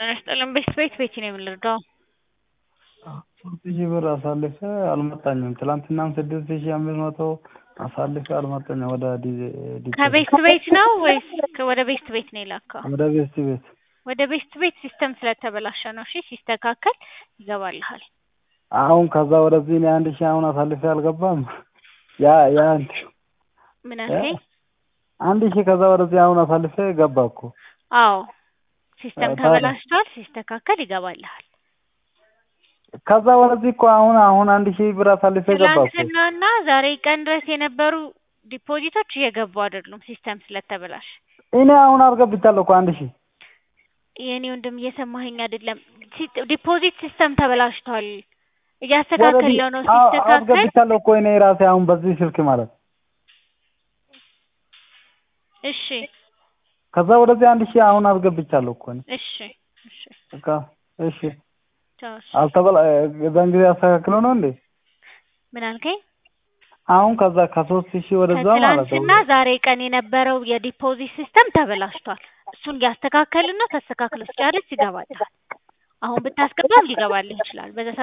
ጤና ይስጥልኝ ቤት ቤት ቤት ነው የምንረዳው? ሶስት ሺህ ብር አሳልፌ አልመጣኝም። ትላንትናም ስድስት ሺህ አምስት መቶ አሳልፌ አልመጣኝም። ወደ ዲ- ከቤስት ቤት ነው ወይስ ከ- ወደ ቤስት ቤት ነው የላከው? ወደ ቤስት ቤት ወደ ቤስት ቤት ሲስተም ስለተበላሸ ነው። እሺ ሲስተካከል ይገባልሃል። አሁን ከዛ ወደዚህ እኔ አንድ ሺህ አሁን አሳልፌ አልገባም። ያ ያ እንትን ምን አልከኝ? አንድ ሺህ ከዛ ወደዚህ አሁን አሳልፌ ገባ እኮ። አዎ ሲስተም ታዲያ? ተበላሽቷል። ሲስተካከል ይገባልሃል። ከዛ ወደዚህ እኮ አሁን አሁን አንድ ሺህ ብር አሳልፌ ገባ እኮ። ትናንትናና ዛሬ ቀን ድረስ የነበሩ ዲፖዚቶች እየገቡ አይደሉም ሲስተም ስለተበላሸ። እኔ አሁን አስገብቻለሁ እኮ አንድ ሺህ የኔ ወንድም እየሰማኸኝ አይደለም። ሲ- ዲፖዚት ሲስተም ተበላሽቷል። እያስተካከለው ነው። አዎ፣ ሲስተካከል አስገብቻለሁ እኮ እኔ ራሴ አሁን በዚህ ስልክ ማለት እሺ ከዛ ወደዚህ አንድ ሺህ አሁን አስገብቻለሁ እኮ እኔ እሺ እሺ በቃ እሺ ቻው፣ እሺ። አልተበላ የዛን ጊዜ አስተካክሎ ነው እንዴ ምን አልከኝ? አሁን ከዛ ከሶስት ሺህ ወደዛ ማለት ነው ከትላንትና ዛሬ ቀን የነበረው የዲፖዚት ሲስተም ተበላሽቷል። እሱን እያስተካከልን ነው። ተስተካክሎ ሲጨርስ ይገባል። አሁን ብታስገባም ሊገባልህ ይችላል። በዛ